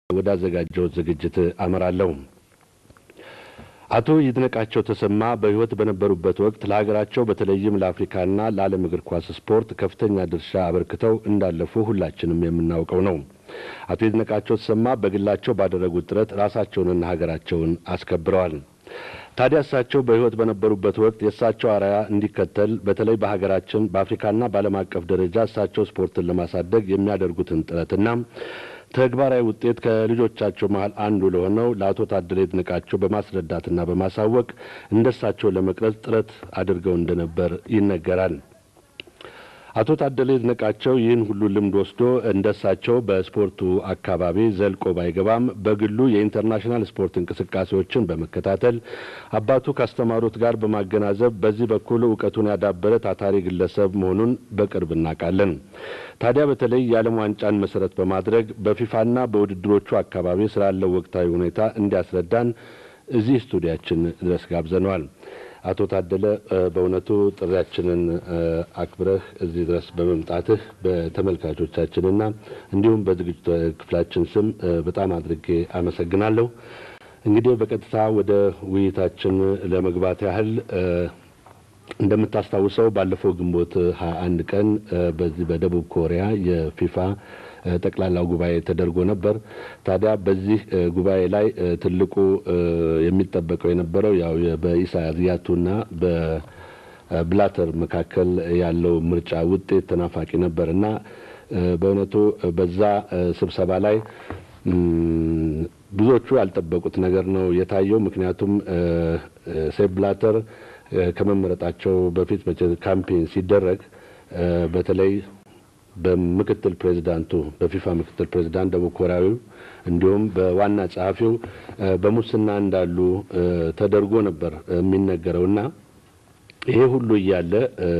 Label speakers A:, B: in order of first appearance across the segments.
A: ወዳዘጋጀው ዝግጅት አመራለሁ። አቶ ይድነቃቸው ተሰማ በሕይወት በነበሩበት ወቅት ለሀገራቸው በተለይም ለአፍሪካና ለዓለም እግር ኳስ ስፖርት ከፍተኛ ድርሻ አበርክተው እንዳለፉ ሁላችንም የምናውቀው ነው። አቶ ይድነቃቸው ተሰማ በግላቸው ባደረጉት ጥረት ራሳቸውንና ሀገራቸውን አስከብረዋል። ታዲያ እሳቸው በሕይወት በነበሩበት ወቅት የእሳቸው አርአያ እንዲከተል በተለይ በሀገራችን በአፍሪካና በዓለም አቀፍ ደረጃ እሳቸው ስፖርትን ለማሳደግ የሚያደርጉትን ጥረትና ተግባራዊ ውጤት ከልጆቻቸው መሀል አንዱ ለሆነው ለአቶ ታደለ ይድነቃቸው በማስረዳትና በማሳወቅ እንደሳቸው ለመቅረጽ ጥረት አድርገው እንደነበር ይነገራል። አቶ ታደለ ይድነቃቸው ይህን ሁሉ ልምድ ወስዶ እንደሳቸው በስፖርቱ አካባቢ ዘልቆ ባይገባም በግሉ የኢንተርናሽናል ስፖርት እንቅስቃሴዎችን በመከታተል አባቱ ካስተማሩት ጋር በማገናዘብ በዚህ በኩል እውቀቱን ያዳበረ ታታሪ ግለሰብ መሆኑን በቅርብ እናውቃለን። ታዲያ በተለይ የዓለም ዋንጫን መሰረት በማድረግ በፊፋና በውድድሮቹ አካባቢ ስላለው ወቅታዊ ሁኔታ እንዲያስረዳን እዚህ ስቱዲያችን ድረስ ጋብዘነዋል። አቶ ታደለ በእውነቱ ጥሪያችንን አክብረህ እዚህ ድረስ በመምጣትህ በተመልካቾቻችንና እንዲሁም በዝግጅት ክፍላችን ስም በጣም አድርጌ አመሰግናለሁ። እንግዲህ በቀጥታ ወደ ውይይታችን ለመግባት ያህል እንደምታስታውሰው ባለፈው ግንቦት ሀያ አንድ ቀን በዚህ በደቡብ ኮሪያ የፊፋ ጠቅላላው ጉባኤ ተደርጎ ነበር። ታዲያ በዚህ ጉባኤ ላይ ትልቁ የሚጠበቀው የነበረው ያው በኢሳያቱና በብላተር መካከል ያለው ምርጫ ውጤት ተናፋቂ ነበር እና በእውነቱ በዛ ስብሰባ ላይ ብዙዎቹ ያልጠበቁት ነገር ነው የታየው። ምክንያቱም ሴፕ ብላተር ከመመረጣቸው በፊት ካምፔን ሲደረግ በተለይ በምክትል ፕሬዚዳንቱ በፊፋ ምክትል ፕሬዚዳንት ደቡብ ኮሪያዊው እንዲሁም በዋና ጸሐፊው በሙስና እንዳሉ ተደርጎ ነበር የሚነገረው እና ይሄ ሁሉ እያለ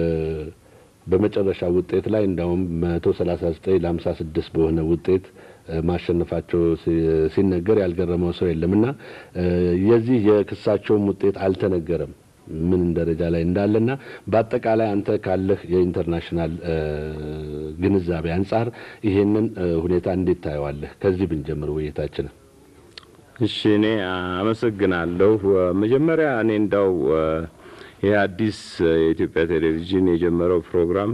A: በመጨረሻ ውጤት ላይ እንዳውም መቶ ሰላሳ ዘጠኝ ለሀምሳ ስድስት በሆነ ውጤት ማሸነፋቸው ሲነገር ያልገረመው ሰው የለም እና የዚህ የክሳቸውም ውጤት አልተነገረም ምን ደረጃ ላይ እንዳለና በአጠቃላይ አንተ ካለህ የኢንተርናሽናል ግንዛቤ አንጻር ይሄንን ሁኔታ እንዴት ታየዋለህ? ከዚህ ብንጀምር ውይይታችንን።
B: እሺ፣ እኔ አመሰግናለሁ። መጀመሪያ እኔ እንዳው ይህ አዲስ የኢትዮጵያ ቴሌቪዥን የጀመረው ፕሮግራም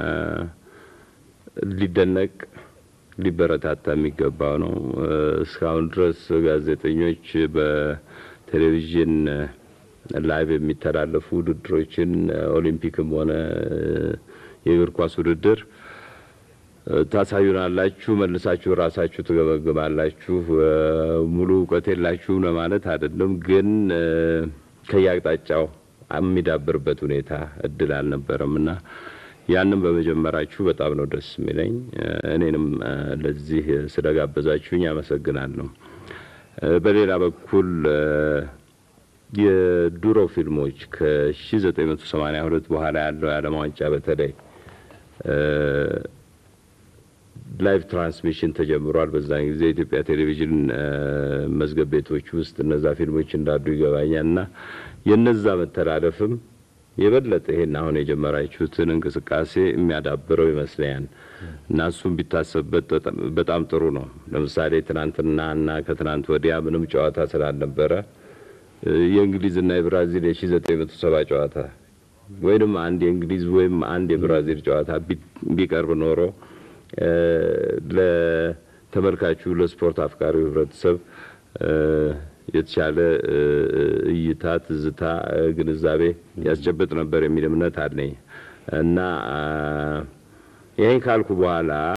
B: ሊደነቅ ሊበረታታ የሚገባው ነው። እስካሁን ድረስ ጋዜጠኞች በቴሌቪዥን ላይቭ የሚተላለፉ ውድድሮችን ኦሊምፒክም ሆነ የእግር ኳስ ውድድር ታሳዩናላችሁ፣ መልሳችሁ ራሳችሁ ትገመግማላችሁ። ሙሉ እውቀት የላችሁም ለማለት አይደለም፣ ግን ከየአቅጣጫው የሚዳብርበት ሁኔታ እድል አልነበረም እና ያንን በመጀመራችሁ በጣም ነው ደስ የሚለኝ። እኔንም ለዚህ ስለጋበዛችሁኝ አመሰግናለሁ። በሌላ በኩል የድሮ ፊልሞች ከ1982 በኋላ ያለው የዓለም ዋንጫ በተለይ ላይቭ ትራንስሚሽን ተጀምሯል። በዛን ጊዜ የኢትዮጵያ ቴሌቪዥን መዝገብ ቤቶች ውስጥ እነዛ ፊልሞች እንዳሉ ይገባኛል እና የነዛ መተላለፍም የበለጠ ይሄን አሁን የጀመራችሁትን እንቅስቃሴ የሚያዳብረው ይመስለኛል እና እሱም ቢታሰብበት በጣም ጥሩ ነው። ለምሳሌ ትናንትና እና ከትናንት ወዲያ ምንም ጨዋታ ስላልነበረ የእንግሊዝና የብራዚል የሺ ዘጠኝ መቶ ሰባ ጨዋታ ወይም አንድ የእንግሊዝ ወይም አንድ የብራዚል ጨዋታ ቢቀርብ ኖሮ ለተመልካቹ ለስፖርት አፍቃሪው ህብረተሰብ የተሻለ እይታ፣ ትዝታ፣ ግንዛቤ ያስጨብጥ ነበር የሚል እምነት አለኝ እና ይህን ካልኩ በኋላ